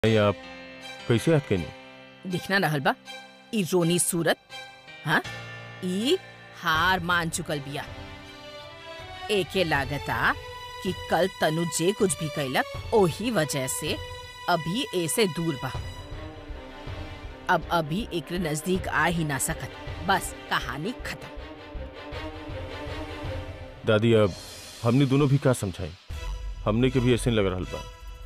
नहीं आप कैसे याद कनी दिखना रहल बा ई रोनी सूरत हाँ ई हार मान चुकल बिया एके लागता कि कल तनु जे कुछ भी कैलक ओही वजह से अभी ऐसे दूर बा अब अभी एक नजदीक आ ही ना सकत बस कहानी खत्म दादी अब हमने दोनों भी का समझाई हमने के भी ऐसे ही लग रहा बा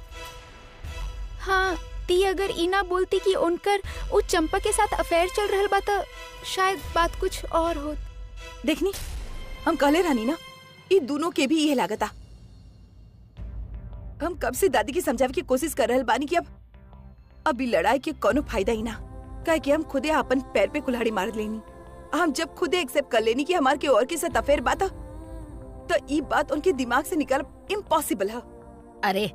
हाँ ती अगर ई ना बोलती कि उनकर उ चंपा के साथ अफेयर चल रहल बा त शायद बात कुछ और होत देखनी हम कहले रहनी ना ई दोनों के भी ये लागता हम कब से दादी के समझावे की कोशिश कर रहल बानी कि अब अभी लड़ाई के कोनो फायदा ही ना काहे कि हम खुदे अपन पैर पे कुल्हाड़ी मार लेनी हम जब खुदे एक्सेप्ट कर लेनी कि हमार के और के साथ अफेयर बात ह, तो ई बात उनके दिमाग से निकल इम्पॉसिबल है अरे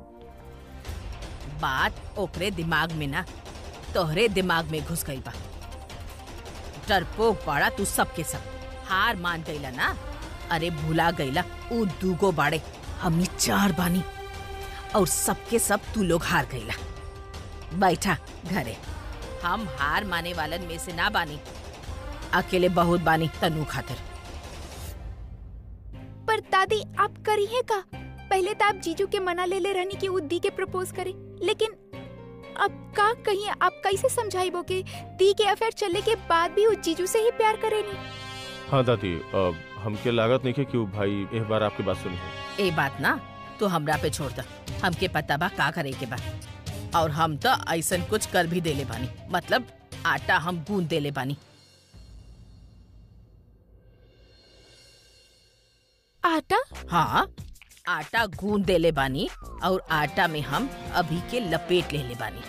बात ओकरे दिमाग में ना तोहरे दिमाग में घुस गई बा डरपोक बाड़ा तू सबके सब हार मान गईला ना अरे भुला गईला ऊ दूगो बाड़े हमनी चार बानी और सबके सब तू लोग हार गईला बैठा घरे हम हार माने वालन में से ना बानी अकेले बहुत बानी तनु खातिर पर दादी आप करी है का पहले तो आप जीजू के मना ले ले रहनी कि उ दी के प्रपोज करे लेकिन अब का कहीं आप कैसे समझाइबो कि दी के अफेयर चलने के बाद भी उ जीजू से ही प्यार करेनी हाँ दादी अब हमके लागत नहीं है कि वो भाई एक बार आपकी बात सुनी है ए बात ना तो हमरा पे छोड़ द हमके पता बा का करे के बा और हम तो ऐसन कुछ कर भी देले बानी मतलब आटा हम गूंद देले बानी आटा हाँ आटा गूंद देले बानी और आटा में हम अभी के लपेट ले ले बानी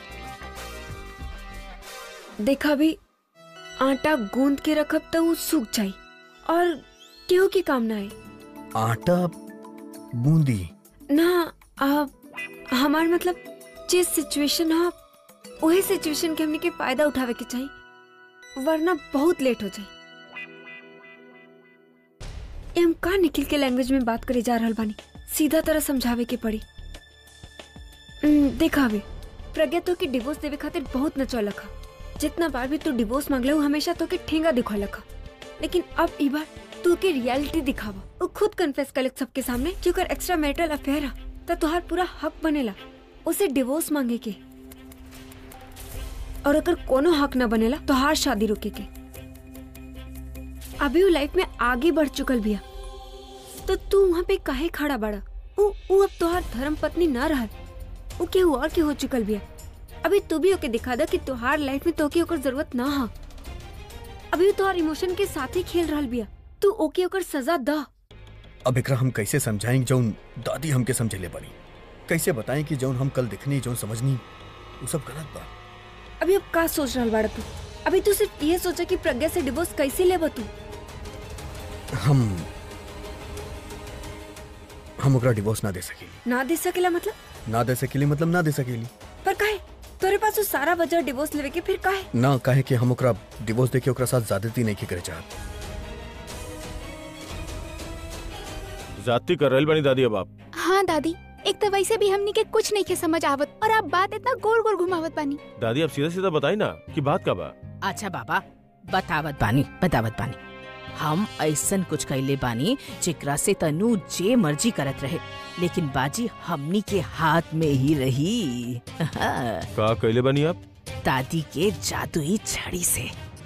देखा भी आटा गूंद के रखब तो वो सूख जाई और केहू के काम ना आए आटा बूंदी ना आ, हमार मतलब जे सिचुएशन है वही सिचुएशन के हमने के फायदा उठावे के चाहिए वरना बहुत लेट हो जाए ए, हम का निखिल के लैंग्वेज में बात करे जा रहल बानी सीधा तरह समझावे के पड़ी हम्म, देखा भी प्रज्ञा तो के डिवोर्स देवे खातिर बहुत नचौलक हा जितना बार भी तू डिवोर्स मांगले हमेशा तो के ठेंगा दिखौलक हा लेकिन अब ई बार तू के रियलिटी दिखावा वो खुद कन्फेस कर सबके सामने कि ओकर एक्स्ट्रा मैरिटल अफेयर है तो तुहार पूरा हक बनेला उसे डिवोर्स मांगे के और अगर कोनो हक न बनेला तो हार शादी रोके के अभी वो लाइफ में आगे बढ़ चुकल बिया तो तू वहाँ पे काहे खड़ा बड़ा उ उ अब तोहार धर्म पत्नी ना रहल उ केहू और के हो चुकल बिया अभी तू भी ओके दिखा दा कि तोहार लाइफ में तोके ओकर जरूरत ना हा अभी वो तोहार इमोशन के साथ ही खेल रहल बिया तू ओके ओकर सजा दा अब एकरा हम कैसे समझाएं जौन दादी हमके समझेले बनी कैसे बताएं कि जौन हम कल दिखनी जौन समझनी वो सब गलत बा अभी अब का सोच रहल बाड़ा तू अभी तू सिर्फ ये सोचा कि प्रज्ञा से डिवोर्स कैसे लेबा तू हम हम ओकरा डिवोर्स ना दे सकेली ना दे सकेला मतलब ना दे सकेली मतलब ना दे सकेली पर काहे तोरे पास वो सारा वजह डिवोर्स लेवे के फिर काहे ना काहे कि हम ओकरा डिवोर्स देके ओकरा साथ ज्यादती नहीं की करे चाहत जाती कर रही बनी दादी अब आप हाँ दादी एक तो वैसे भी हमनी के कुछ नहीं के समझ आवत और आप बात इतना गोल गोल घुमावत बानी दादी अब सीधा सीधा बताई ना कि बात का बा अच्छा बाबा बतावत बानी बतावत बानी हम ऐसन कुछ कैले बानी जेकरा से तनु जे मर्जी करत रहे लेकिन बाजी हमनी के हाथ में ही रही का कैले बनी आप दादी के जादुई छड़ी से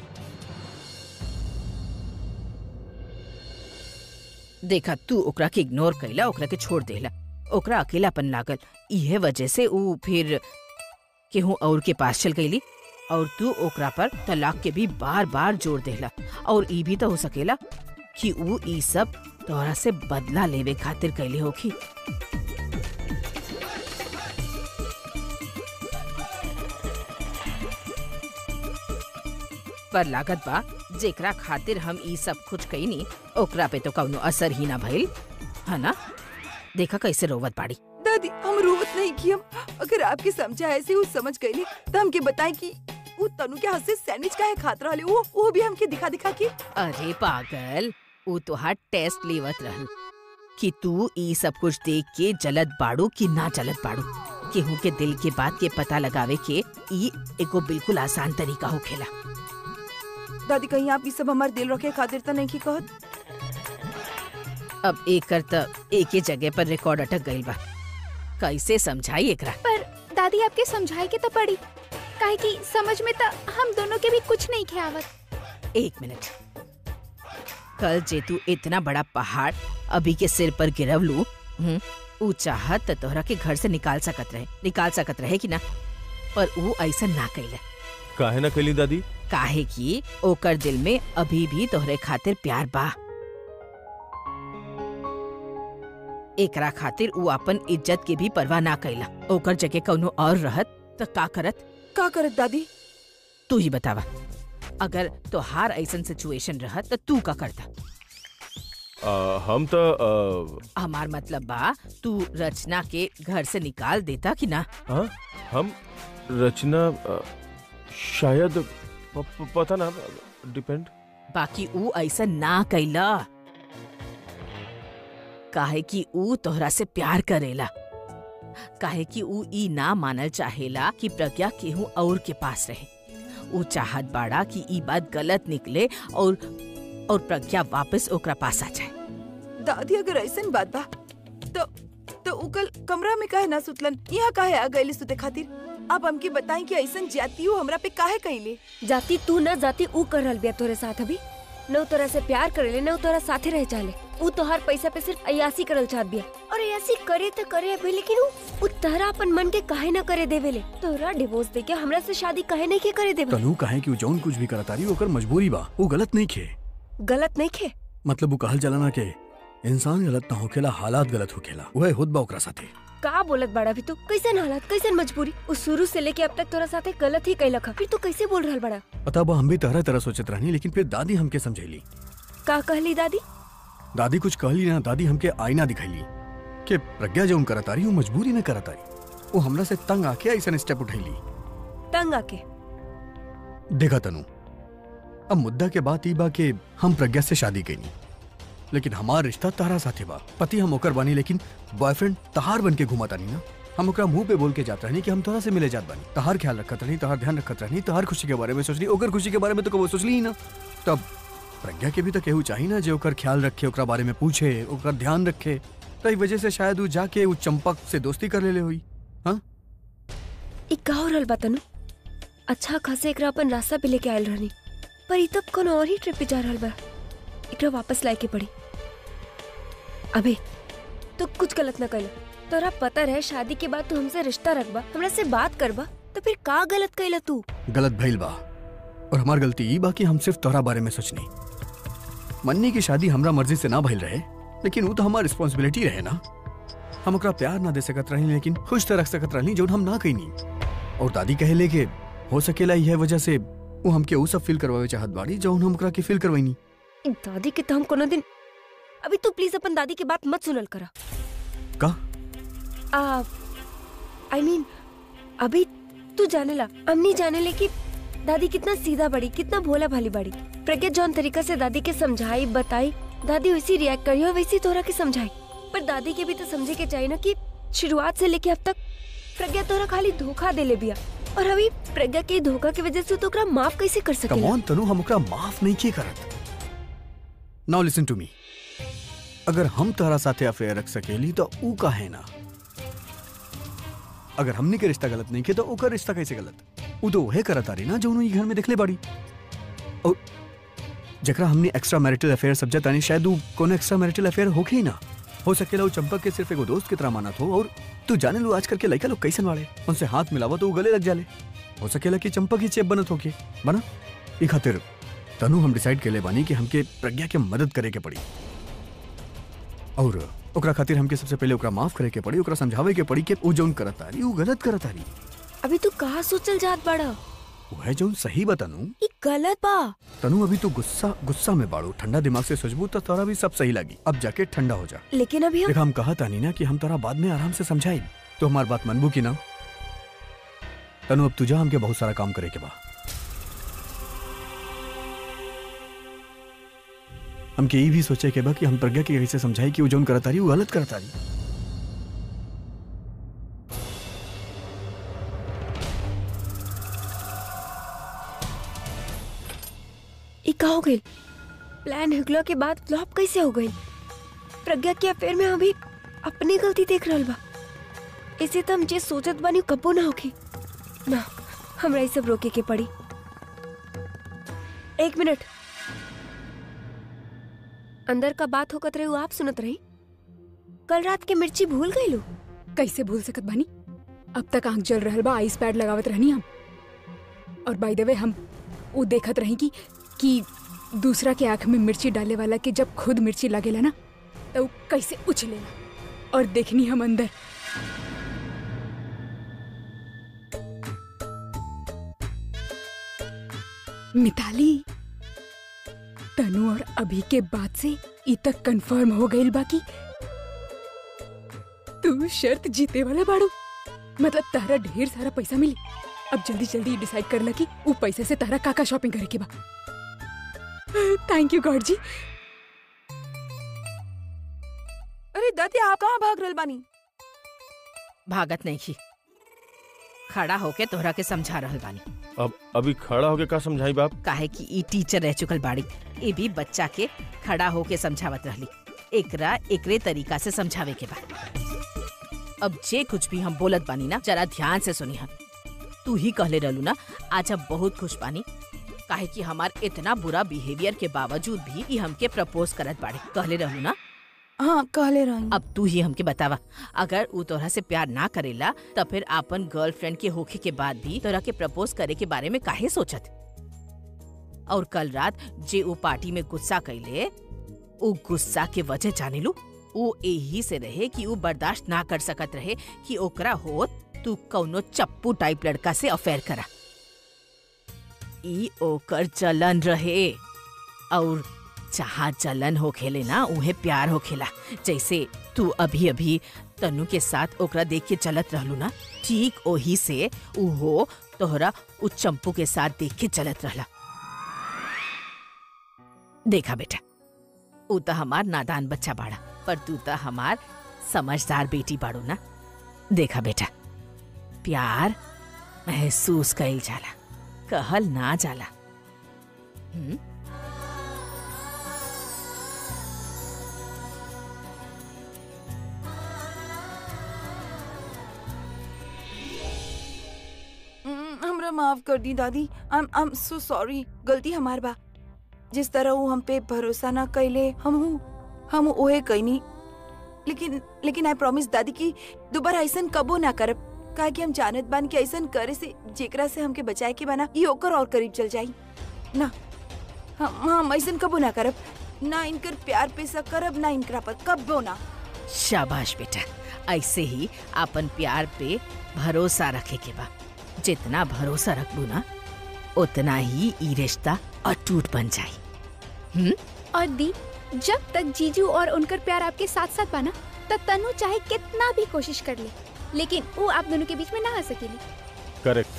देखा तू ओकरा के इग्नोर कैला ओकरा के छोड़ देला ओकरा अकेलापन लागल इहे वजह से ऊ फिर केहू और के पास चल गईली और तू ओकरा पर तलाक के भी बार बार जोर देला और ई भी तो हो सकेला कि ऊ ई सब तोहरा से बदला लेवे खातिर कैले होखी पर लागत बा जेकरा खातिर हम ई सब कुछ कईनी ओकरा पे तो कौनो असर ही ना भइल है ना देखा कैसे रोवत बाड़ी दादी हम रोवत नहीं की हम अगर आपके समझा ऐसे वो समझ गई तो हमके बताएं कि वो तनु के हाथ से सैंडविच का है खात रहा वो वो भी हमके दिखा दिखा के अरे पागल ऊ तोहार टेस्ट लेवत रहल कि तू ई सब कुछ देख के जलत बाड़ू कि ना जलत बाड़ू केहू के दिल के बात के पता लगावे के ई एगो बिल्कुल आसान तरीका होखेला दादी कहीं आप ये सब हमारे दिल रखे खातिर तो नहीं की कहत अब एकर त एक ही जगह पर रिकॉर्ड अटक गइल बा कैसे समझाई एकरा पर दादी आपके समझाए के तो पड़ी काहे कि समझ में तो हम दोनों के भी कुछ नहीं खे आवत एक मिनट कल जे तू इतना बड़ा पहाड़ अभी के सिर पर गिरवलू हम्म, ऊ चाहत त तोहरा के घर से निकाल सकत रहे निकाल सकत रहे कि ना पर ऊ ऐसा ना कैला काहे ना कैली दादी काहे कि ओकर दिल में अभी भी तोहरे खातिर प्यार बा एकरा खातिर ऊ अपन इज्जत के भी परवाह ना कैला ओकर जगह कौनो और रहत त का करत का करत दादी तू ही बतावा अगर तोहार ऐसन सिचुएशन रहत त तू का करता आ, हम तो आ, हमार मतलब बा तू रचना के घर से निकाल देता कि ना हाँ हम रचना आ, शायद प, प, पता ना डिपेंड बाकी ऊ ऐसा ना कैला काहे कि ऊ तोहरा से प्यार करेला काहे कि ऊ ई ना मानल चाहेला कि प्रज्ञा केहू और के पास रहे ऊ चाहत बाड़ा कि ई बात गलत निकले और और प्रज्ञा वापस ओकरा पास आ जाए दादी अगर ऐसन बात बा तो तो उ कल कमरा में काहे ना सुतलन यहाँ काहे आ गइली सुते खातिर आप हमके बताई कि ऐसन जाती हो हमरा पे काहे कइले जाती तू न जाती ऊ कर रहल बिया तोरे साथ अभी न ऊ तोरा से प्यार करेले न ऊ तोरा साथे रहे चाहले ऊ तोहार पैसा पे सिर्फ अयासी करल चाहत बिया और अयासी करे त करे अभी लेकिन ऊ ऊ तहरा अपन मन के काहे न करे देवेले तोरा डिवोर्स देके हमरा से शादी काहे नहीं के करे देवे तनु काहे कि उ जौन कुछ भी करतारी ओकर मजबूरी बा वो गलत नहीं खे गलत नहीं खे मतलब वो कहल जाला ना के इंसान गलत ना होखेला हालात गलत होखेला वह खुद बा ओकरा साथे का बोलत बड़ा भी तू कैसन हालत कैसन मजबूरी उ शुरू से लेके अब तक तोरा साथे गलत ही कैलक ह। फिर तू कैसे बोल रहल बड़ा पता बा हम भी तरह तरह सोचत रहनी लेकिन फिर दादी हमके समझैली का कहली दादी दादी कुछ कहली ना दादी हमके आईना दिखैली कि प्रज्ञा जौन करतारी वो मजबूरी में करतारी वो हमरा से तंग आके ऐसा स्टेप उठैली तंग आके देखा तनु अब मुद्दा के बात ई बा कि हम प्रज्ञा से शादी कैनी लेकिन हमार रिश्ता तारा साथे बा पति हम ओकर बानी लेकिन बॉयफ्रेंड तहार बन के घुमा तानी ना हम ओकरा मुंह पे बोल के जात रहनी कि हम तोरा से मिले जात बानी तहार ख्याल रखत रहनी तहार ध्यान रखत रहनी तहार खुशी के बारे में सोचली ओकर खुशी के बारे में तो कबो सोचली ही ना तब प्रज्ञा के भी तो केहू चाहिए ना जे ओकर ख्याल रखे ओकरा बारे में पूछे ओकर ध्यान रखे तो ई वजह से शायद वो जाके वो चंपक से दोस्ती कर लेले हुई हाँ ई का हो रहल बा तनु अच्छा खासे एकरा अपन रास्ता पे लेके आयल रहनी पर ई तब कोनो और ही ट्रिप पे जा रहल बा एकरा वापस लाए के पड़ी अबे तू कुछ गलत न कैला तोरा पता रहे शादी के बाद तू हमसे रिश्ता रखबा हमरा से बात करबा तो फिर का गलत कैला तू गलत भइल बा और हमार गलती ई बा कि हम सिर्फ तोहरा बारे में सोचनी मन्नी की शादी हमरा मर्जी से ना भइल रहे लेकिन वो तो हमार रिस्पॉन्सिबिलिटी रहे ना हम ओकरा प्यार ना दे सकत रही लेकिन खुश तो रख सकत रही जो हम ना कईनी और दादी कहेले के हो सकेला यह वजह से वो हमके ऊ सब फील करवावे चाहत बाड़ी जो हम ओकरा के फील करवाईनी इ दादी के तो हम कोनो दिन अभी तू प्लीज अपन दादी की बात मत सुनल करा का आ आई मीन अभी तू जानेला हमनी जानेले कि दादी कितना सीधा बड़ी कितना भोला भाली बड़ी प्रज्ञा जौन तरीका से दादी के समझाई बताई दादी वैसी रिएक्ट करी और वैसी तोरा के समझाई पर दादी के भी तो समझे के चाहिए ना कि शुरुआत से लेके अब तक प्रज्ञा तोरा खाली धोखा दे ले बिया और अभी प्रज्ञा के धोखा की वजह से तो ओकरा माफ कैसे कर कम सकेला ऑन तनु हम ओकरा माफ नहीं किए करत नाउ लिसन टू मी अगर हम तोहरा साथे अफेयर रख सकेली तो ऊ का है ना अगर हमने के रिश्ता गलत नहीं किया तो ओकर रिश्ता कैसे गलत ऊ तो वहे करत आ रही ना जो उन्होंने घर में देखले बाड़ी और जकरा हमने एक्स्ट्रा मैरिटल अफेयर समझा तानी शायद ऊ कोनो एक्स्ट्रा मैरिटल अफेयर होखे ही ना हो सकेला वो चंपक के सिर्फ एगो दोस्त की तरह मानत हो और तू जाने लो आजकल के लड़का लोग कैसन वाले उनसे हाथ मिलावा तो वो गले लग जाले हो सकेला कि चंपक ही चेप बनत होके बना ई खातिर तनु हम डिसाइड के ले बानी कि हमके प्रज्ञा के मदद करे के पड़ी और ओकरा खातिर हमके सबसे पहले ओकरा माफ करे के पड़ी ओकरा समझावे के पड़ी कि ऊ जौन करत तारी ऊ गलत करत तारी अभी तू कहा सोचल जात बड़ा वो है जौन सही बा तनु ई गलत बा तनु अभी तू गुस्सा गुस्सा में बाड़ू ठंडा दिमाग से सोचबू तो तोरा भी सब सही लगी अब जाके ठंडा हो जा लेकिन अभी हम देखा हम कहा तानी ना कि हम तोरा बाद में आराम से समझाई तो हमार बात मनबू की ना तनु अब तुझा हमके बहुत सारा काम करे के बा हमके ये भी सोचे के बा कि हम प्रज्ञा के कैसे समझाई कि वो जौन करतारी वो गलत करतारी का हो गई प्लान हिगला के बाद फ्लॉप कैसे हो गई प्रज्ञा के अफेयर में अभी अपनी गलती देख रहल बा इसे तो हम जे सोचत बानी कबो ना होगी ना हमरा ये सब रोके के पड़ी एक मिनट अंदर का बात होकत रही आप सुनत रही कल रात के मिर्ची भूल गई लो कैसे भूल सकत बानी अब तक आंख जल रहल बा आइस पैड लगावत रहनी हम और बाय द वे हम वो देखत रही कि कि दूसरा के आंख में मिर्ची डाले वाला के जब खुद मिर्ची लगेला ना तो वो कैसे उछलेला और देखनी हम अंदर मिताली तनु और अभी के बाद से ई तक कंफर्म हो गई बाकी तू शर्त जीते वाला बाड़ू मतलब तारा ढेर सारा पैसा मिली अब जल्दी जल्दी डिसाइड कर ला कि वो पैसे से तारा काका शॉपिंग करे के बा थैंक यू गॉड जी अरे दादी आप कहाँ भाग रहल बानी भागत नहीं की खड़ा होके तोहरा के समझा रहल बानी अब अभी खड़ा होके का समझाई बाप काहे कि ई टीचर रह चुकल बाड़ी ए भी बच्चा के खड़ा होके समझावत रहली एकरा एकरे तरीका से समझावे के बा अब जे कुछ भी हम बोलत बानी ना जरा ध्यान से सुनी हम तू ही कहले रहलू ना आज हम बहुत खुश बानी काहे कि हमार इतना बुरा बिहेवियर के बावजूद भी ई हमके प्रपोज करत बाड़े कहले रहलू ना हाँ कहले रही अब तू ही हमके बतावा अगर ऊ तोहरा से प्यार ना करेला तो फिर आपन गर्लफ्रेंड के होखे के बाद भी तोहरा के प्रपोज करे के बारे में काहे सोचत और कल रात जे ऊ पार्टी में गुस्सा कैले ऊ गुस्सा के वजह जाने लू ऊ यही से रहे कि ऊ बर्दाश्त ना कर सकत रहे कि ओकरा हो तू कौनो चप्पू टाइप लड़का से अफेयर करा ई ओकर जलन रहे और जहाँ जलन हो खेले ना उहे प्यार हो खेला जैसे तू अभी अभी तनु के साथ ओकरा देख के चलत रहलू ना ठीक ओही से उहो तोहरा उ चंपू के साथ देख के चलत रहला देखा बेटा ऊ तो हमार नादान बच्चा बाड़ा पर तू तो हमार समझदार बेटी बाड़ू ना देखा बेटा प्यार महसूस कइल जाला कहल ना जाला हम्म हम्म, हमरा माफ कर दी दादी आई एम सो सॉरी गलती हमार बा जिस तरह वो हम पे भरोसा ना कैले हम हम ओहे कैनी लेकिन लेकिन आई प्रॉमिस दादी कि दोबारा ऐसन कबो ना करब काहे कि हम जानत बान कि ऐसन करे से जेकरा से हमके बचाए के बना ये ओकर और करीब चल जाई ना हम हम ऐसन कबो ना करब ना इनकर प्यार पे शक करब ना इनकरा पर कबो ना शाबाश बेटा ऐसे ही अपन प्यार पे भरोसा रखे के बा जितना भरोसा रखबू ना उतना ही ई रिश्ता अटूट बन जाई हम्म और दी जब तक जीजू और उनकर प्यार आपके साथ साथ बना तब तनु चाहे कितना भी कोशिश कर ले लेकिन वो आप दोनों के बीच में ना आ सकेली करेक्ट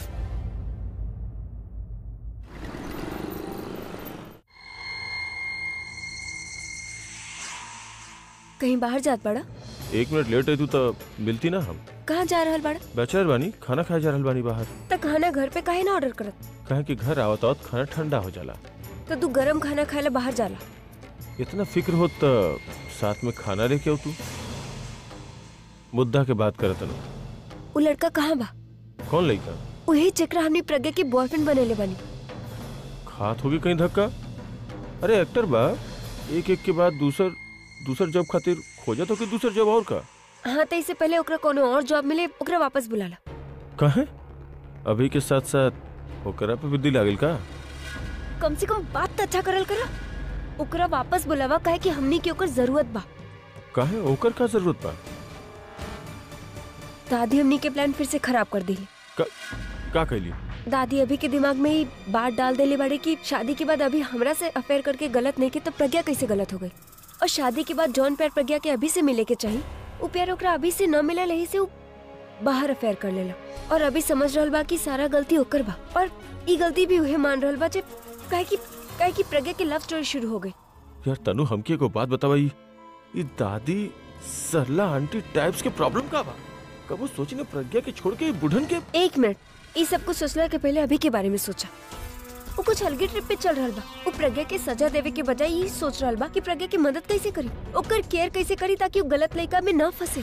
कहीं बाहर जात बड़ा एक मिनट लेट है तू तो मिलती ना हम कहाँ जा रहल बड़ा बैचलर बानी खाना खाए जा रहल बानी बाहर त खाना घर पे काहे ना ऑर्डर करत कहे कि घर आवत आवत खाना ठंडा हो जाला तो तू गरम खाना खाए ला बाहर जाला इतना फिक्र हो तो साथ में खाना लेके आओ तू मुद्दा के बात करत ना वो लड़का कहाँ बा कौन लड़का वही जेकरा हमने प्रज्ञा के बॉयफ्रेंड बनेले बनी खात होगी कहीं धक्का अरे एक्टर बा एक एक के बाद दूसर दूसर जॉब खातिर खोजा तो कि दूसर जॉब और का हाँ तो इससे पहले ओकरा कोनो और जॉब मिले ओकरा वापस बुलाला कहे अभी के साथ साथ ओकरा पे बुद्धि लागल का कम से कम बात तो अच्छा करल करा ओकरा वापस बुलावा काहे कि हमनी के ओकर जरूरत बा कहे ओकर का जरूरत बा दादी हमनी के प्लान फिर से खराब कर दी का, का कैली दादी अभी के दिमाग में ही बात डाल देले बाड़े कि शादी के बाद अभी हमरा से अफेयर करके गलत नहीं की तो प्रज्ञा कैसे गलत हो गई और शादी के बाद जॉन प्यार प्रज्ञा के अभी से मिले के चाहिए वो प्यार ओकरा अभी से न मिला रही से वो बाहर अफेयर कर लेला और अभी समझ रहल बा कि सारा गलती ओकर बा और ई गलती भी उहे मान रहल बा जे काहे कि काहे कि प्रज्ञा के लव स्टोरी शुरू हो गई यार तनु हमके एगो बात बतावाई ये दादी सरला आंटी टाइप्स के प्रॉब्लम का बा कबो सोची ने प्रज्ञा के छोड़ के ये बुढ़न के एक मिनट ये सब कुछ सोचला के पहले अभी के बारे में सोचा वो कुछ अलगे ट्रिप पे चल रहल बा वो प्रज्ञा के सजा देवे के बजाय यही सोच रहल बा कि प्रज्ञा की मदद कैसे करी ओकर केयर कैसे करी ताकि वो गलत लड़का में ना फंसे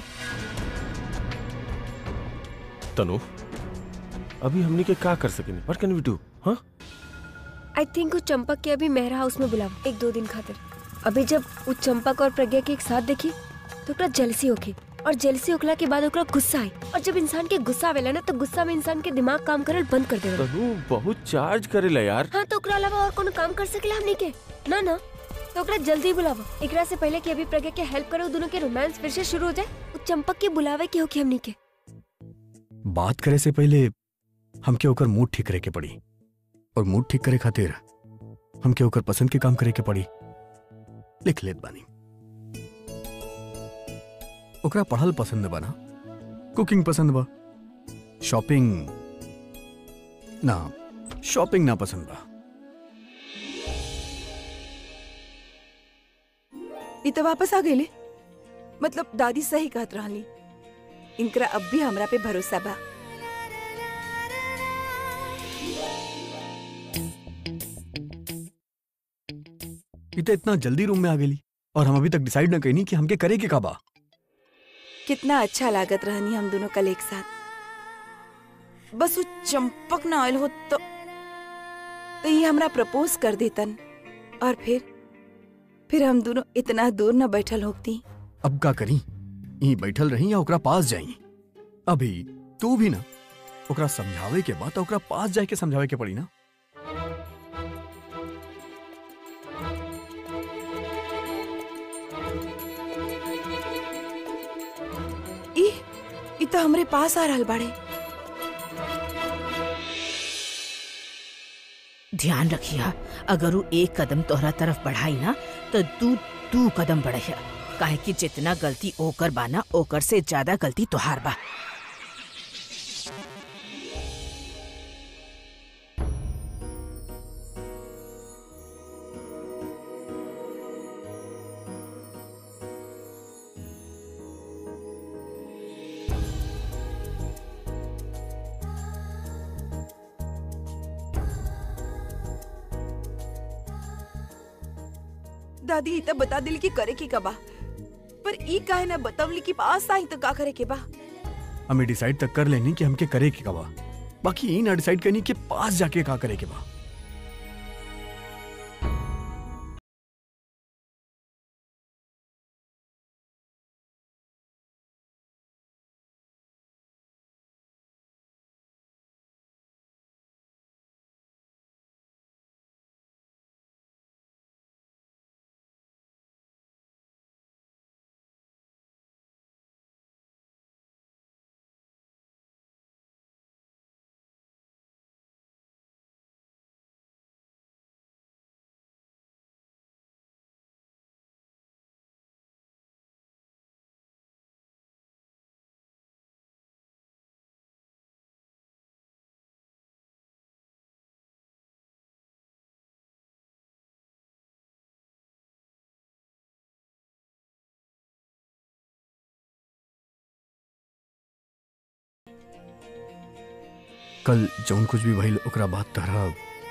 तनु अभी हमनी के का कर सकेनी व्हाट कैन वी डू हाँ आई थिंक वो चंपक के अभी मेहरा हाउस में बुलावा एक दो दिन खातिर अभी जब वो चंपक और प्रज्ञा के एक साथ देखी तो ओकरा जेलसी होगी और जेलसी होखला के बाद ओकरा गुस्सा आई और जब इंसान के गुस्सा आवेला ना तो गुस्सा में इंसान के दिमाग काम करल बंद कर देवेला तनु बहुत चार्ज करेला यार हाँ तो ओकरा अलावा और कोनो काम कर सकेला हमनी के ना ना तो ओकरा जल्दी बुलावा एकरा से पहले कि अभी प्रज्ञा के हेल्प करे वो दोनों के रोमांस फिर से शुरू हो जाए वो चंपक के बुलावे के होके हमनी के बात करे से पहले हमके ओकर मूड ठीक करे के पड़ी और मूड ठीक करे खातिर हमके ओकर पसंद के काम करे के पड़ी लिख लेत बानी ओकरा पढ़ल पसंद बा ना कुकिंग पसंद बा शॉपिंग ना शॉपिंग ना पसंद बा ई तो वापस आ गईले मतलब दादी सही कहत रहली इनकरा अब भी हमरा पे भरोसा बा ई तो इतना जल्दी रूम में आ गेली और हम अभी तक डिसाइड न कईनी कि हमके करे के का बा कितना अच्छा लागत रहनी हम दोनों कल एक साथ बस वो चंपक ना आयल हो तो तो ये हमरा प्रपोज कर देतन और फिर फिर हम दोनों इतना दूर न बैठल होती अब का करी यहीं बैठल रही या ओकरा पास जाई अभी तू भी ना ओकरा समझावे के बाद ओकरा पास जाए के समझावे के पड़ी ना ई ई तो हमरे पास आ रहल बाड़े ध्यान रखिया अगर वो एक कदम तोहरा तरफ बढ़ाई ना तो तू दू कदम बढ़िया काहे कि जितना गलती ओकर बाना ओकर से ज्यादा गलती तोहार बा दादी ई तो बता दिल की करे की कबा पर ई काहे ना बतावली कि पास आई तो का करे के बा हमें डिसाइड तक कर लेनी कि हमके करे के का बा बाकी यही ना डिसाइड करनी कि पास जाके का करे के बा कल जौन कुछ भी भइल ओकरा बात तहरा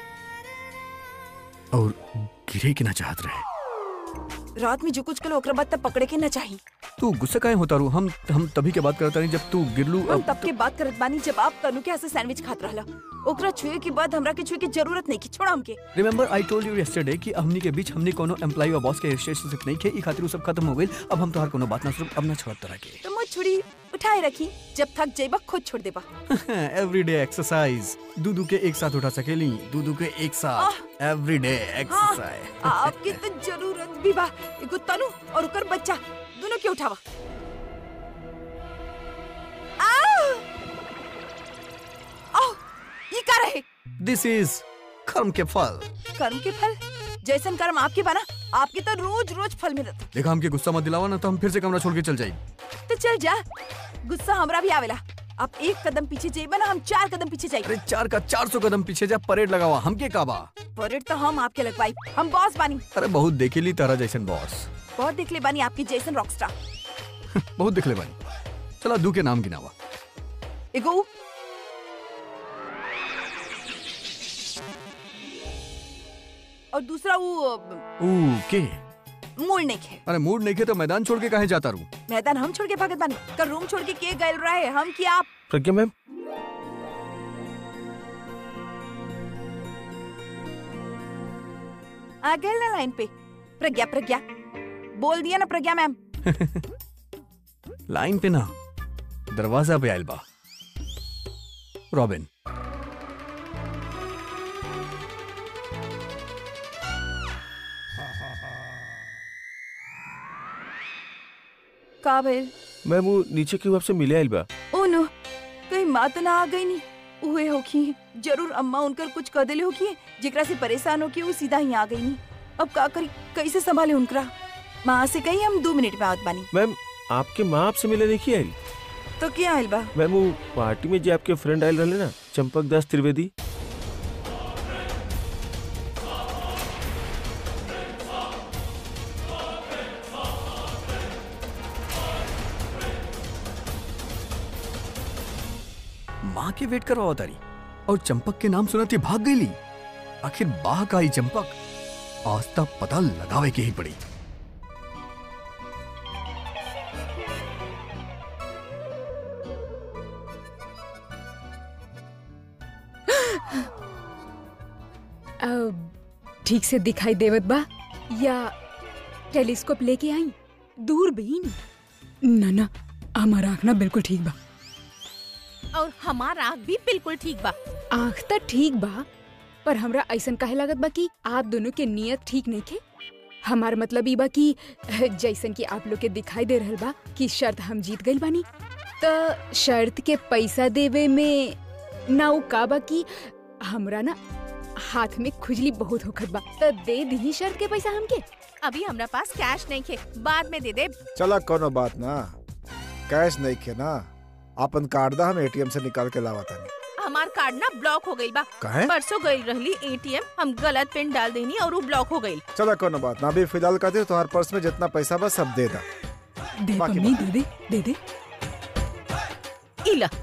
और गिरे के ना चाहत रहे रात में जो कुछ कलो ओकरा बाद तब पकड़े के ना चाही तू गुस्सा काहे होता रू हम हम तभी के बात करता नहीं जब तू गिरलू हम अब तब के बात करत बानी जब आप तनु के हाथ से सैंडविच खात रहला ओकरा छुए के बाद हमरा के छुए की जरूरत नहीं की छोड़ा हमके remember I told you yesterday कि हमनी के बीच हमनी कोनो एम्प्लॉय और बॉस के रिलेशनशिप नहीं खे ई खातिर उ सब खत्म हो गइल अब हम तोहार कोनो बात ना सुनब अब ना छोड़त तरह के तो मुझ छुड़ी उठाए रखी जब थक जाइबा खुद छोड़ देबा एवरीडे एक्सरसाइज दूधू के एक साथ उठा सकेली दूधू के एक साथ एवरीडे हाँ, एक्सरसाइज आपके तो जरूरत भी बा एगो तनु और ओकर बच्चा दोनों के उठावा आओ! आओ, ये का रहे दिस इज कर्म के फल कर्म के फल जैसन कर्म आपके बना आपके तो रोज रोज फल मिलत देखा हमके गुस्सा मत दिलावा ना तो हम फिर से कमरा छोड़ के चल जाई तो चल जा गुस्सा हमरा भी आवेला आप एक कदम पीछे जाइबा ना हम चार कदम पीछे जाइब अरे चार का चार सौ कदम पीछे जा परेड लगावा हमके काबा परेड तो हम आपके लगवाई हम बॉस बानी अरे बहुत देखेली तारा जैसन बॉस बहुत देख ले बानी आपकी जैसन रॉकस्टार बहुत दिखले बानी चला दू के नाम गिनावा एगो और दूसरा वो ऊ के मूड नहीं खे अरे मूड नहीं खे तो मैदान छोड़ के कहे जाता रू मैदान हम छोड़ के भागत बानी कल रूम छोड़ के के गए रहे हम कि आप प्रज्ञा मैम आ गए ना लाइन पे प्रज्ञा प्रज्ञा बोल दिया ना प्रज्ञा मैम लाइन पे ना दरवाजा पे आयल बा रॉबिन का भइल मैम वो नीचे क्यों आपसे मिले आइल बा ओ नो कहीं माँ तो ना आ गई नी उहे होखी जरूर अम्मा उनकर कुछ कह देले होखी जेकरा से परेशान होके वो सीधा ही आ गई नी अब का करी कैसे संभाले उनकरा माँ से कही हम दो मिनट में आवत बानी मैम आपके माँ आपसे मिले नहीं की आइल तो क्या आइल बा मैम वो पार्टी में जो आपके फ्रेंड आयल रहे ना चंपक दास त्रिवेदी माँ के वेट करवा तारी और चंपक के नाम सुनते भाग गई आखिर बाह का ही चंपक आज तक पता लगावे के ही पड़ी अब ठीक से दिखाई देवत बा या टेलीस्कोप लेके आई दूरबीन ना ना हमारा आँख ना बिल्कुल ठीक बा और हमारा आँख भी बिल्कुल ठीक बा आँख तो ठीक बा पर हमरा ऐसन काहे लागत बा कि आप दोनों के नियत ठीक नहीं थे हमार मतलब ई बा कि जैसन कि आप लोग के दिखाई दे रहल बा कि शर्त हम जीत गइल बानी त शर्त के पैसा देवे में ना उ का बा कि हमरा ना हाथ में खुजली बहुत होखत बा त दे दी शर्त के पैसा हमके अभी हमरा पास कैश नहीं थे बाद में दे दे चला कोनो बात ना कैश नहीं खे ना अपन कार्ड दा हम एटीएम से निकाल के लावा तानी हमार कार्ड ना ब्लॉक हो गई बा कहे परसों गई रहली एटीएम हम गलत पिन डाल देनी और वो ब्लॉक हो गई चला कोनो बात ना अभी फिलहाल खातिर तुम्हारे पर्स में जितना पैसा बा सब दे दा दे बाकी पम्मी दे दे दे दे इला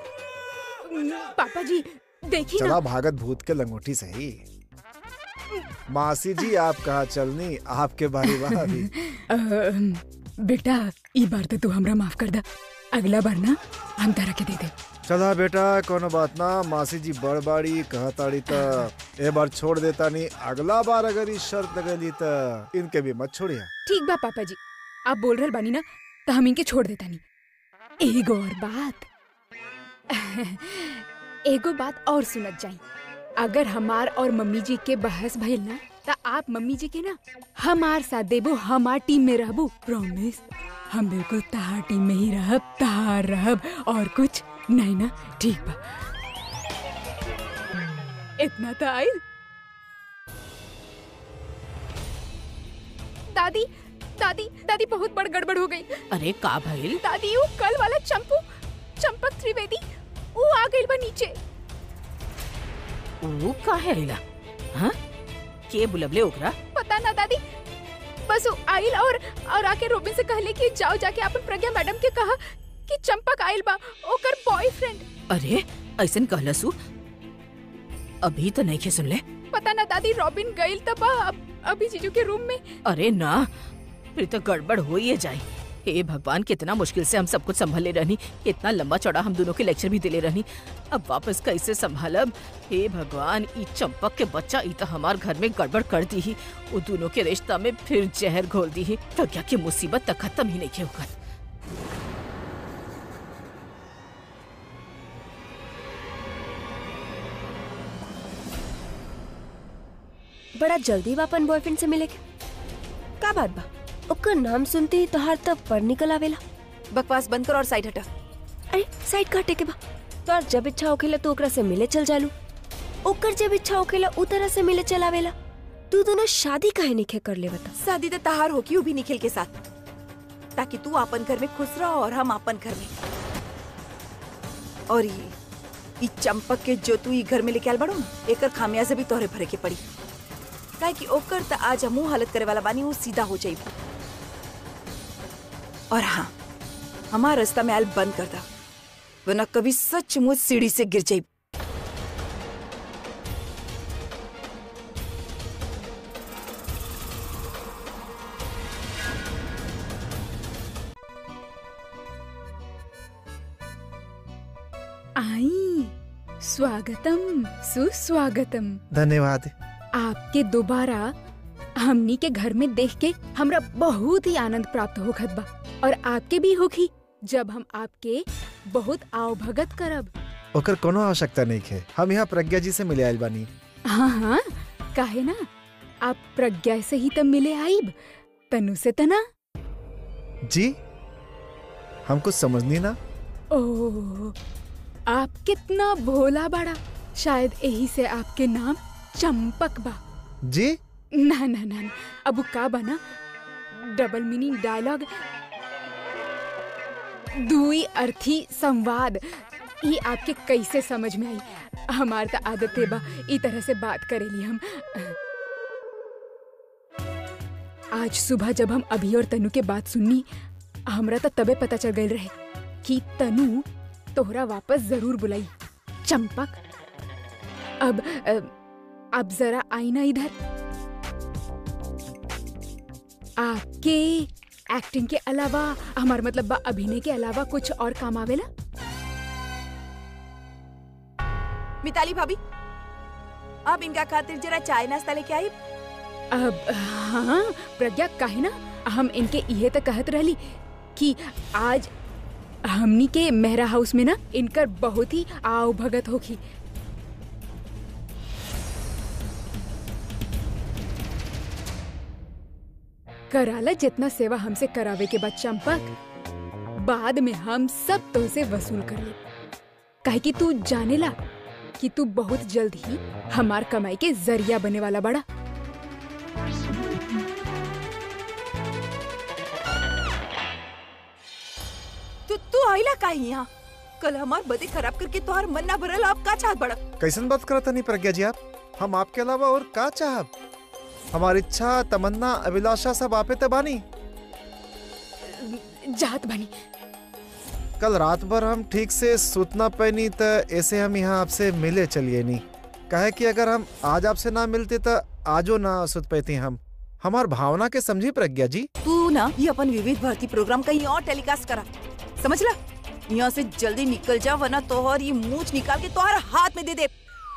पापा जी देखी ना चला भागत भूत के लंगोटी सही मासी जी आप कहा चलनी आपके बारी बा अभी अहम, बेटा ई बार तो तू हमरा माफ कर दा अगला बार ना हम तारा के दे दे चला बेटा कोनो बात ना मासी जी बड़ बाड़ी कहताड़ी त ए बार छोड़ देता नहीं अगला बार अगर ई शर्त लगेली त इनके भी मत छोड़िया ठीक बा पापा जी आप बोल रहल बानी ना तो हम इनके छोड़ देता नहीं एगो और बात एगो बात और सुनत जाई अगर हमार और मम्मी जी के बहस भइल ना त आप मम्मी जी के ना हमार साथ देबो हमार टीम में रहबो प्रॉमिस हम बिल्कुल तहार टीम में ही रहब तहार रहब और कुछ नहीं ना ठीक बा इतना तो आई दादी दादी दादी बहुत बड़ गड़बड़ हो गई अरे का भइल दादी वो कल वाला चंपू चंपक त्रिवेदी वो आ गई बा नीचे वो का है इला हाँ के बुलबले ओकरा पता ना दादी बस वो आइल और और आके रोबिन से कहले कि जाओ जाके अपन प्रज्ञा मैडम के कहा कि चंपक आइल बा ओकर बॉयफ्रेंड अरे ऐसन कहलसू अभी तो नहीं खे सुनले पता ना दादी रॉबिन गइल तब बा अब अभी जीजू के रूम में अरे ना फिर तो गड़बड़ हो ही जाए हे भगवान कितना मुश्किल से हम सब कुछ संभाले रहनी इतना लंबा चौड़ा हम दोनों के लेक्चर भी दिले रहनी अब वापस कैसे संभालब हे भगवान ई चंपक के बच्चा ई तो हमार घर में गड़बड़ कर दी ही वो दोनों के रिश्ता में फिर जहर घोल दी ही प्रज्ञा की मुसीबत तक खत्म ही नहीं के होकर बड़ा जल्दी बा अपन बॉयफ्रेंड से मिले के का बात बा ओकर नाम सुनते ही तोहार तब पर निकल आवेला बकवास बंद कर और साइड हटा अरे साइड काटे के बा तोहार जब इच्छा होखेला तो ओकरा से मिले चल जालू ओकर जब इच्छा होखेला उ तरह से मिले चल आवेला तू दोनों शादी काहे नहीं कर ले बता शादी तो तहार होगी वो भी निखिल के साथ ताकि तू अपन घर में खुश रहो और हम अपन घर में और ये ई चंपक के जो तू ई घर में लेके आल बड़ो एकर खामियाजा भी तोहरे भरे के पड़ी काहे कि ओकर त आज हमू हालत करे वाला बानी वो सीधा हो जाई और हाँ हमार रास्ता में आयल बंद कर दा वरना कभी सचमुच सीढ़ी से गिर जाई आई स्वागतम सुस्वागतम धन्यवाद आपके दोबारा हमनी के घर में देख के हमरा बहुत ही आनंद प्राप्त होखत बा और आपके भी होखी जब हम आपके बहुत आओ भगत करब ओकर कोनो आवश्यकता नहीं है हम यहाँ प्रज्ञा जी से मिले आयल बानी हाँ हाँ काहे ना आप प्रज्ञा से ही तब मिले आईब तनु से तना जी हम कुछ समझनी ना ओह आप कितना भोला बड़ा शायद यही से आपके नाम चंपक बा जी ना ना ना ना, अब वो का बना डबल मीनिंग डायलॉग दुई अर्थी संवाद ये आपके कैसे समझ में आई हमार तो आदत है बा ई तरह से बात करेली हम आज सुबह जब हम अभी और तनु के बात सुननी हमरा तो तबे पता चल गई रहे कि तनु तोहरा वापस जरूर बुलाई चंपक अब अ, अब जरा आई ना इधर आपके एक्टिंग के अलावा हमार मतलब बा अभिनय के अलावा कुछ और काम आवेला मिताली भाभी आप इनका खातिर जरा चाय नाश्ता लेके आई अब हाँ प्रज्ञा काहे ना हम इनके इहे तक कहत रहली कि आज हमनी के मेहरा हाउस में ना इनकर बहुत ही आव भगत होखी कराला जितना सेवा हमसे करावे के बाद चंपक बाद में हम सब तो से वसूल कर ले काहे कि तू जानेला कि तू बहुत जल्द ही हमार कमाई के जरिया बने वाला बड़ा तू तू आइला काहे यहाँ कल हमार बदे खराब करके तोहार मन ना भरल आप का चाहत बड़ा कैसन बात करता नहीं प्रज्ञा जी आप हम आपके अलावा और का चाहब हमारी इच्छा तमन्ना अभिलाषा सब आपे ते बानी जात बनी कल रात भर हम ठीक से सुतना पैनी त ऐसे हम यहाँ आपसे मिले चलिए नहीं कहे कि अगर हम आज आपसे ना मिलते तो आजो ना सुत पैती हम हमार भावना के समझी प्रज्ञा जी तू ना ये अपन विविध भारती प्रोग्राम कहीं और टेलीकास्ट करा समझ ला यहाँ से जल्दी निकल जा वरना तोहर ये मूछ निकाल के तोहर हाथ में दे दे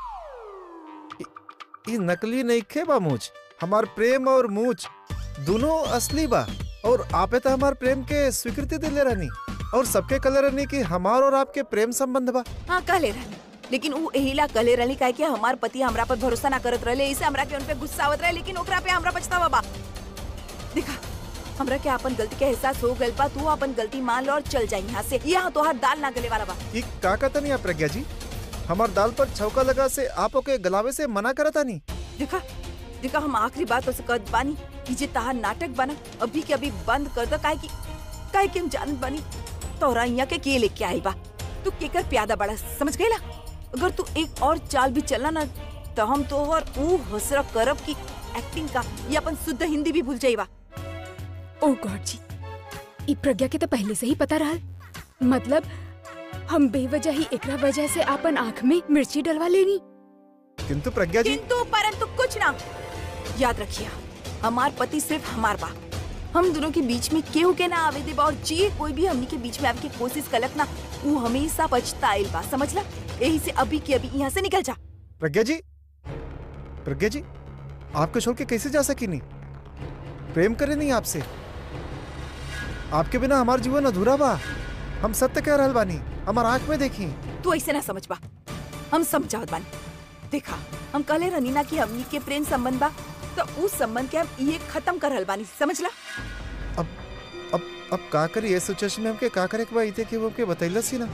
ये नकली नहीं खे बा मूछ हमार प्रेम और मूछ दोनों असली बा और आपे तो हमार प्रेम के स्वीकृति दिले रहनी और सबके कलर रहनी कि हमार और आपके प्रेम संबंध बा हाँ कहले रहनी लेकिन ऊ एहिला कहले रहली काहे कि हमार पति हमरा पर भरोसा ना करत रहले इसे हमरा के उन पे गुस्सा आवत रहे लेकिन ओकरा पे हमरा पछतावा बा देखा हमरा के अपन गलती के एहसास हो गइल बा तू अपन गलती मान लो और चल जा यहाँ से यहाँ तोहार दाल ना गले वाला बा ये का कहता नहीं आप प्रज्ञा जी हमार दाल पर छौका लगा से आप ओके गलावे से मना करता नहीं देखा देखा हम आखिरी बात से कहत बानी कि जे तहार नाटक बना अभी के अभी बंद कर दो काहे कि काहे कि हम जानत बानी तोरा यहाँ के के लेके आई बा तू केकर प्यादा बड़ा समझ गईला अगर तू एक और चाल भी चलना ना तो हम तोहर ऊ हसरा करब की एक्टिंग का ये अपन शुद्ध हिंदी भी भूल जाइबा ओ गॉड जी ई प्रज्ञा के तो पहले से ही पता रहा मतलब हम बेवजह ही एकरा वजह से अपन आँख में मिर्ची डलवा लेनी किंतु प्रज्ञा जी किंतु परंतु कुछ ना याद रखिए हमार पति सिर्फ हमार बा हम दोनों के बीच में केहू के ना आवे देबा और जी कोई भी हमनी के बीच में आवे की कोशिश कलक ना वो हमेशा पछताइल बा समझला यही से अभी के अभी यहाँ से निकल जा प्रज्ञा जी प्रज्ञा जी आपको छोड़ के कैसे जा सकी नहीं प्रेम करे नहीं आपसे आपके बिना हमार जीवन अधूरा बा हम सत्य कह रहल बानी हमार आंख में देखी तू ऐसे ना समझ बा हम समझावत बानी देखा हम कहले रहनी ना कि हमनी के प्रेम संबंध बा तो उस संबंध के हम ये खत्म कर रहल बानी समझला अब अब अब का करी ये सिचुएशन में हमके का करे के बा इते कि वो हमके बतैलस ही ना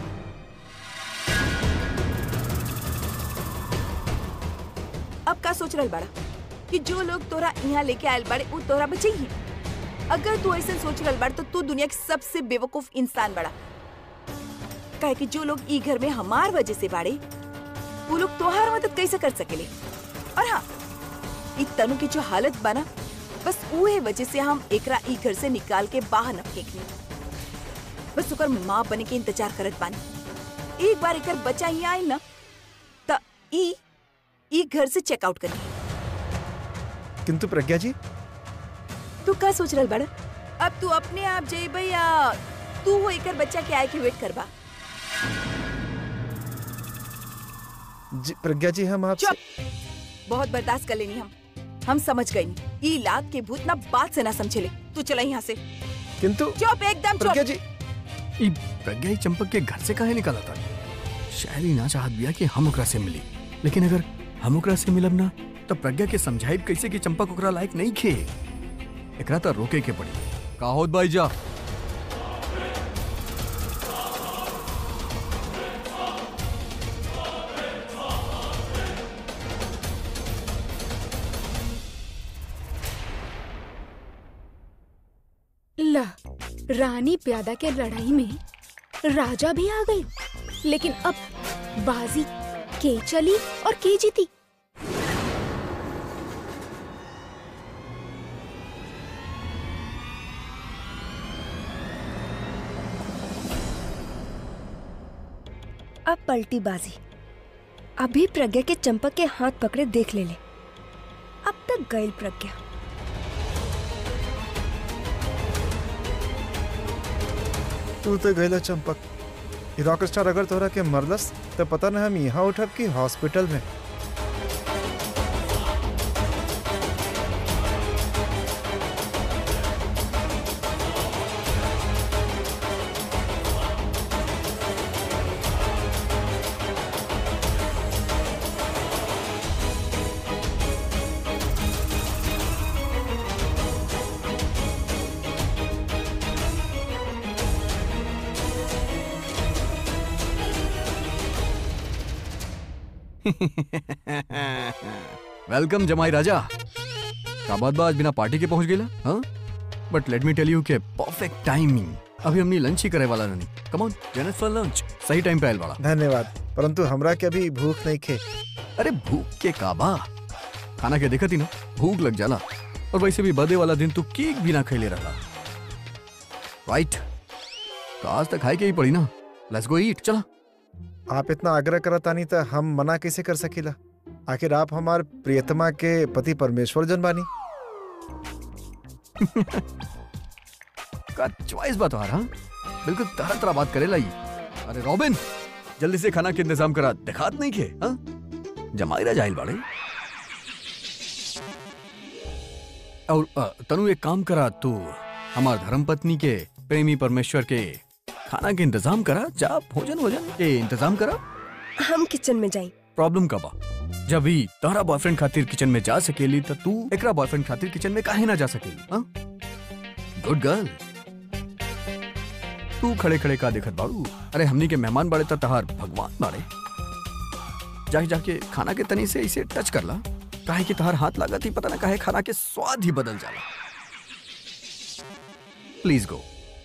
अब का सोच रहल बड़ा कि जो लोग तोरा यहाँ लेके आयल बड़े वो तोरा बचे ही अगर तू ऐसे सोच रहल बड़ तो तू दुनिया के सबसे बेवकूफ इंसान बड़ा काहे कि जो लोग ई घर में हमार वजह से बाड़े वो लोग तोहार मदद कैसे कर सकेले और हाँ ई तनु की जो हालत बना बस उहे वजह से हम एकरा ई घर से निकाल के बाहर न फेंकनी बस ओकर माँ बने के इंतजार करत बानी एक बार एकर बच्चा ही आयल ना त ई ई घर से चेकआउट करी किंतु प्रज्ञा जी तू का सोच रहल बड़ा अब तू अपने आप जेबे या तू वो एकर बच्चा के आए के वेट करबा जी प्रज्ञा जी हम आपसे चुप बहुत बर्दाश्त कर लेनी हम हम समझ गई ई लात के भूत ना बात से ना समझेले तू चला यहाँ से किंतु चुप एकदम प्रज्ञा चुप जी ई प्रज्ञा ही चंपक के घर से काहे निकाला था शायद ही ना चाहत बिया कि हम ओकरा से मिली लेकिन अगर हम ओकरा से मिलब ना तो प्रज्ञा के समझाइब कैसे कि चंपक ओकरा लायक नहीं खे एकरा तो रोके के पड़ी का होत भाई जा ला रानी प्यादा के लड़ाई में राजा भी आ गई लेकिन अब बाजी के चली और के जीती अब पलटी बाजी अभी प्रज्ञा के चंपक के हाथ पकड़े देख ले ले अब तक गईल प्रज्ञा तू तो गैला चंपक ई रॉक स्टार अगर तोरा के मरलस तो पता ना हम यहाँ उठब कि हॉस्पिटल में वेलकम जमाई राजा का बात बा आज बिना पार्टी के पहुंच गेला हाँ but let me tell you के परफेक्ट टाइमिंग अभी हमनी लंच ही करे वाला नहीं कम ऑन जेनस फॉर लंच सही टाइम पे आयल वाला धन्यवाद परंतु हमरा के अभी भूख नहीं खे अरे भूख के काबा खाना के देखती ना भूख लग जाला और वैसे भी बर्थडे वाला दिन तू केक भी ना खैले रहा राइट तो आज तक खाए के ही पड़ी ना लेट्स गो ईट चला आप इतना आग्रह करता नहीं तो हम मना कैसे कर सकीला आखिर आप हमार प्रियतमा के पति परमेश्वर जन बानी का चॉइस बात आ रहा बिल्कुल तरह तरह बात करेला ही अरे रॉबिन जल्दी से खाना के इंतजाम करा दिखात नहीं खे हाँ जमाईरा जाहिल बाड़े और अ, तनु एक काम करा तू हमार धर्म पत्नी के प्रेमी परमेश्वर के खाना के इंतजाम करा जा भोजन भोजन के इंतजाम करा हम किचन में जाई प्रॉब्लम का बा जब भी तारा बॉयफ्रेंड खातिर किचन में जा सकेली तो तू एकरा बॉयफ्रेंड खातिर किचन में काहे ना जा सकेली हाँ गुड गर्ल तू खड़े खड़े का देखत बाड़ू अरे हमनी के मेहमान बाड़े त तहार भगवान बाड़े जाके जाके खाना के तनी से इसे टच कर ला काहे कि तहार हाथ लागत ही पता ना काहे खाना के स्वाद ही बदल जाला प्लीज गो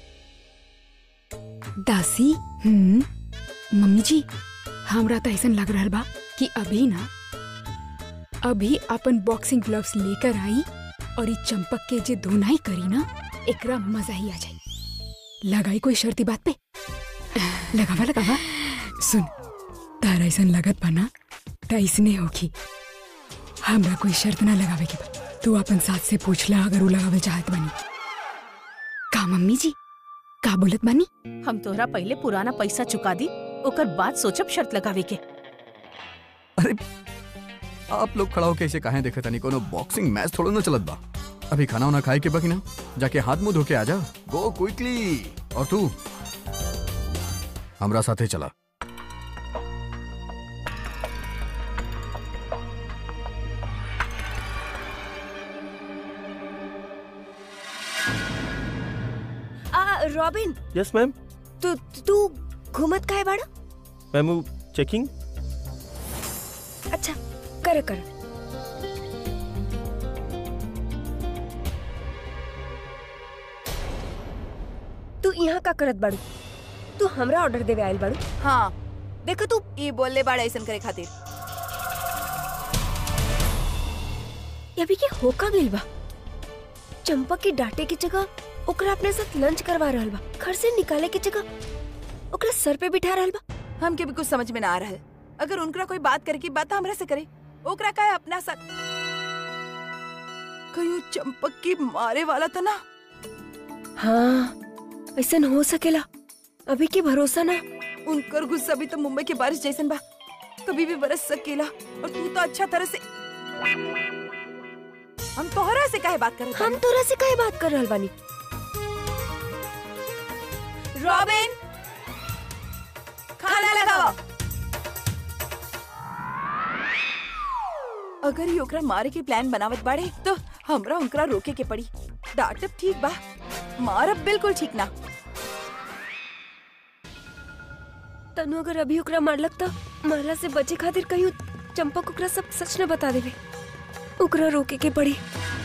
दासी हम्म मम्मी जी हमरा तो ऐसा लग रहा बा कि अभी ना अभी अपन बॉक्सिंग ग्लव्स लेकर आई और ई चंपक के जे धुनाई करी ना एकरा मजा ही आ जाई लगाई कोई शर्ती बात पे लगावा लगावा सुन तारा ऐसा लगत बा ना त ऐसने होगी हमरा कोई शर्त ना लगावे के बा तू अपन साथ से पूछ ला अगर उ लगावे चाहत बनी का मम्मी जी का बोलत बानी हम तोहरा पहले पुराना पैसा चुका दी ओकर बाद सोचब शर्त लगावे के अरे आप लोग खड़ा होके इसे काहे देखत नहीं कोनो बॉक्सिंग मैच थोड़ा ना चलत बा अभी खाना वाना खाए के बाकी ना जाके हाथ मुंह धो के आजा गो क्विकली और तू हमरा साथे चला आ रॉबिन यस मैम तू तू घूमत काहे बाड़ा मैम वो चेकिंग अच्छा कर कर तू यहाँ का करत बाड़ू तू हमरा ऑर्डर देवे आयल बाड़ू हाँ देखो तू ई बोलले बाड़ा ऐसन करे खातिर अभी के होका गेल बा चंपक के डांटे की जगह ओकरा अपने साथ लंच करवा रहल बा घर से निकाले की जगह ओकरा सर पे बिठा रहल बा हमके भी कुछ समझ में ना आ रहा है अगर उनका कोई बात करे की बात हमरा से करे ओकरा का है अपना साथ कहीं चंपक की मारे वाला था ना हाँ ऐसा हो सकेला अभी के भरोसा ना उनकर गुस्सा भी तो मुंबई के बारिश जैसन बा कभी भी बरस सकेला और तू तो अच्छा तरह से हम तोहरा से काहे बात करत हम तोरा से काहे बात कर रहल बानी रॉबिन खाना लगाओ अगर ही ओकरा मारे के प्लान बनावत बाड़े तो हमरा ओकरा रोके के पड़ी डांटब ठीक बा मारब बिल्कुल ठीक ना तनु अगर अभी ओकरा मारलक त मारला से बचे खातिर कहीं चंपक ओकरा सब सच न बता देवे ओकरा रोके के पड़ी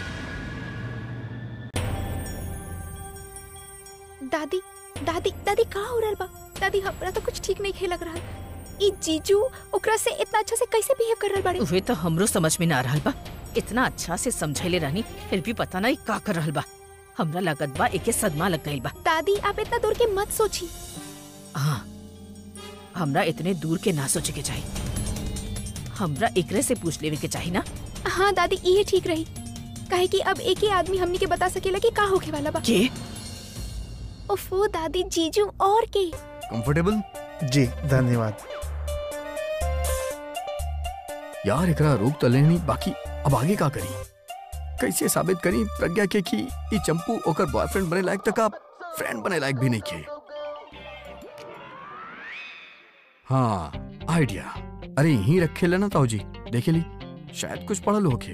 दादी दादी दादी कहाँ हो रहल बा दादी हमरा तो कुछ ठीक नहीं खे लग रहा ई जीजू ओकरा से इतना अच्छा से कैसे बिहेव कर रहल बाड़े उहे तो हमरो समझ में ना रहल बा इतना अच्छा से समझैले रहनी फिर भी पता नहीं का कर रहल बा हमरा लागत बा एके सदमा लग गइल बा दादी आप इतना दूर के मत सोची हाँ हमरा इतने दूर के ना सोचे के चाहिए हमरा एकरे से पूछ लेवे के चाहिए ना हाँ दादी ये ठीक रही काहे कि अब एक ही आदमी हमनी के बता सकेला कि का होखे वाला बा के ओफो दादी जीजू और के कंफर्टेबल जी धन्यवाद यार एकरा रोक तो लेनी बाकी अब आगे का करी कैसे साबित करी प्रज्ञा के कि ई चंपू ओकर बॉयफ्रेंड बने लायक तक आप फ्रेंड बने लायक भी नहीं खे हाँ आइडिया अरे यहीं रखे लेना ताऊ जी देखे ली शायद कुछ पढ़ल होके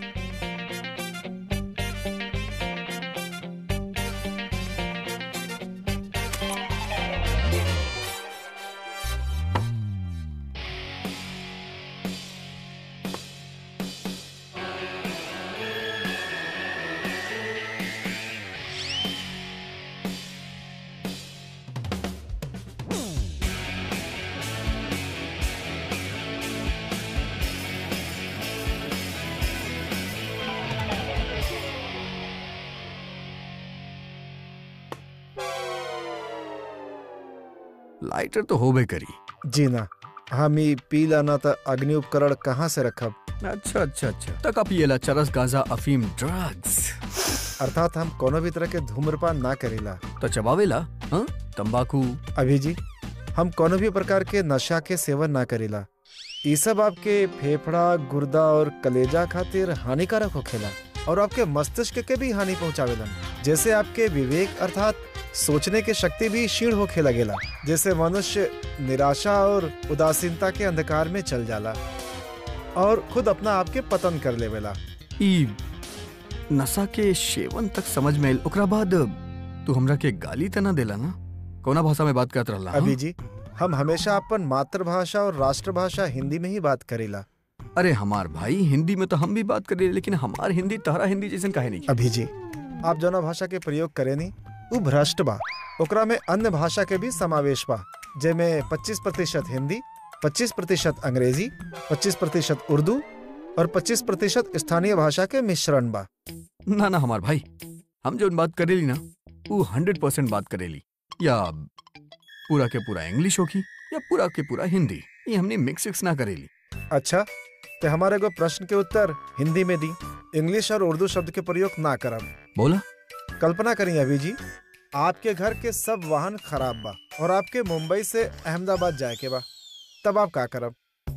लाइटर तो होबे करी जी ना हम ई पी लाना त अग्नि उपकरण कहाँ से रखब अच्छा अच्छा अच्छा तक आप ये ला चरस गांजा अफीम ड्रग्स अर्थात हम कोनो भी तरह के धूम्रपान ना करेला तो चबावेला हाँ तंबाकू अभी जी हम कोनो भी प्रकार के नशा के सेवन ना करेला ई सब आपके फेफड़ा गुर्दा और कलेजा खातिर हानिकारक होखेला और आपके मस्तिष्क के भी हानि पहुंचावेलन जैसे आपके विवेक अर्थात सोचने की शक्ति भी क्षीण होखे लगेला जैसे मनुष्य निराशा और उदासीनता के अंधकार में चल जाला और खुद अपना आप के पतन कर लेवेला ई नशा के सेवन तक समझ में आइल ओकरा बाद तू हमरा के गाली तना देला ना कौना भाषा में बात करत रहला हाँ? अभी जी हम हमेशा अपन मातृभाषा और राष्ट्रभाषा हिंदी में ही बात करेला अरे हमार भाई हिंदी में तो हम भी बात करें लेकिन हमार हिंदी तहरा हिंदी जैसन काहे नहीं अभी जी आप जौना भाषा के प्रयोग करेनी उ भ्रष्ट बा ओकरा में अन्य भाषा के भी समावेश बा जेमे 25 प्रतिशत हिंदी 25 प्रतिशत अंग्रेजी 25 प्रतिशत उर्दू और 25 प्रतिशत स्थानीय भाषा के मिश्रण बा ना ना हमार भाई हम जो बात करेली ना वो हंड्रेड परसेंट बात करेली या पूरा के पूरा इंग्लिश होगी या पूरा के पूरा हिंदी ये हमने मिक्स विक्स ना करेली अच्छा तो हमारे को प्रश्न के उत्तर हिंदी में दी इंग्लिश और उर्दू शब्द के प्रयोग ना करब बोला कल्पना करिए अभी जी आपके घर के सब वाहन खराब बा और आपके मुंबई से अहमदाबाद जाए के बा तब आप का करब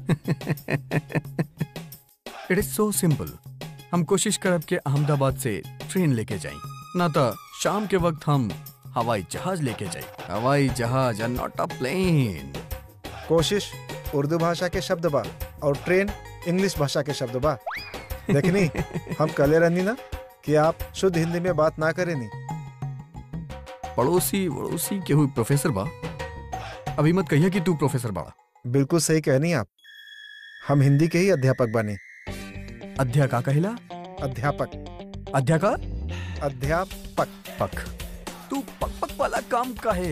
इट इज सो सिंपल हम कोशिश करब के अहमदाबाद से ट्रेन लेके जाई ना तो शाम के वक्त हम हवाई जहाज लेके जाई हवाई जहाज और नॉट अ प्लेन कोशिश उर्दू भाषा के शब्द बा और ट्रेन इंग्लिश भाषा के शब्द बा देखनी हम कले रहनी ना कि आप शुद्ध हिंदी में बात ना करेनी पड़ोसी वड़ोसी के हुई प्रोफेसर बा अभी मत कहिए कि तू प्रोफेसर बा बिल्कुल सही कहनी आप हम हिंदी के ही अध्यापक बने अध्या का कहिला अध्यापक अध्या का अध्यापक पक तू पक पक वाला काम का है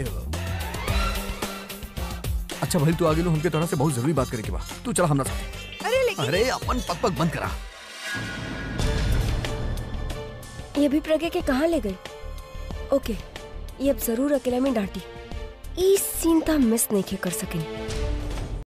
अच्छा भाई तू आगे लो हमके तोरा से बहुत जरूरी बात करे के बा तू चला हमरा साथ अरे लेकिन अरे अपन पक पक बंद करा ये भी प्रज्ञा के कहाँ ले गई ओके ये अब जरूर अकेला में डांटी ई सीन तो हम मिस नहीं के कर सकें